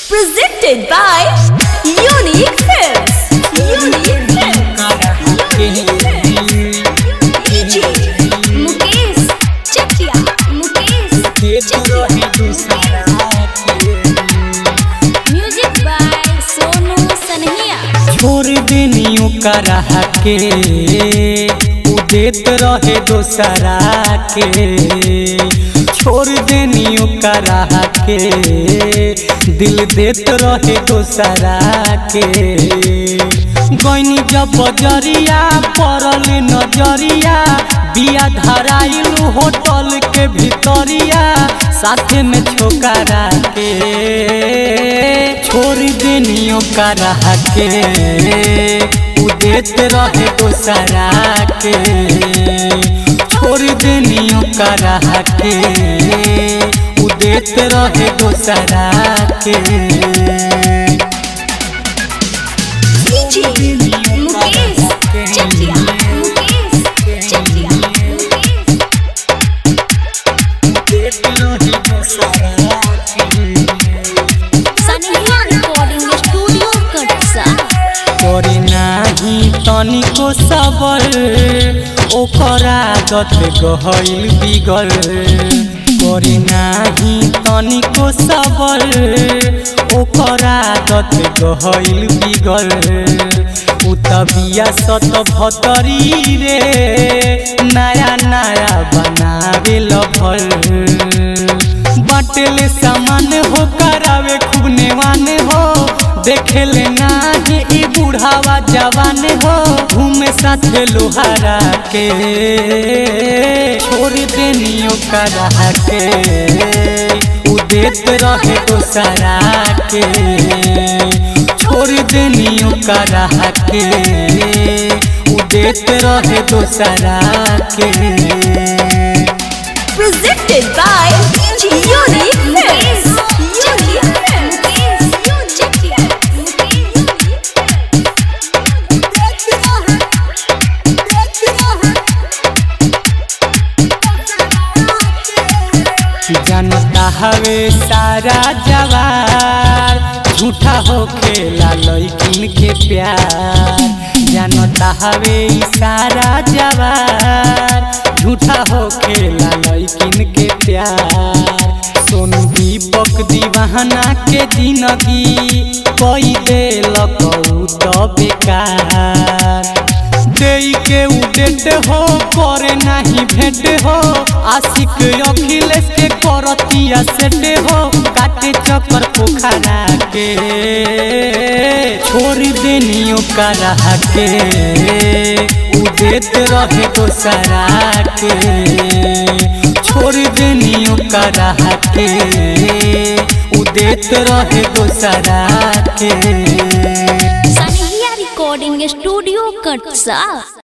Presented by Unique Films. Unique Films. DJ Mukesh Chakia. Mukesh Chakia. Music by Sonu Sanhia. छोड़ देनी ओकरा के उ देत रहे दोसरा के छोड़ देनी ओकरा के दिल देत रहे दोसरा के गईनी जब बजरिया पड़ल नजरिया बिया धराइल होटल के भितरिया साथे में छोकरा के छोड़ देनी ओकरा के उ देत रहे दोसरा के छोड़ देनी ओकरा के उ देत रहे दोसरा के DJ Mukesh Chakia. Mukesh Chakia. Mukesh Sanhia Recording Studio Katsa. करे नाही तनिको सबर ओकर आदत गहल बिगल करे नाही तनिको सबर ओकर आदत गहल बिगल उ तबिया सत भतरी रे नया नया बनावे लभल बाटेले सामान हो करावे खूब नेवान हो देखेले नाही ई बुढ़ावा जवान हो घूमे साथे लोहारा के छोड़ देनी ओकरा के उ देत रहे दोसरा के छोड़ देनी ओकरा के उ देत रहे दोसरा के Presented by Unique Films. Chakia. Mukesh Chakia. जनता हवे सारा जवार झूठा हो खेला लैकिन के प्यार जनता हवे ई सारा जवार झूठा हो खेला लैकिन के प्यार सोनू दीपक दीवाना के जिंदगी कोई देलक उ तो बेकार देई के उडेट हो करे नाही भेट हो आशिक अखिलेश के करतिया सेट हो काटे चक्कर पोखरा के छोड़ देनी ओकरा के उदेत रहे दोसरा के छोड़ देनी ओकरा के उदेत रहे दोसरा के Sanhia Recording Studio Katsa.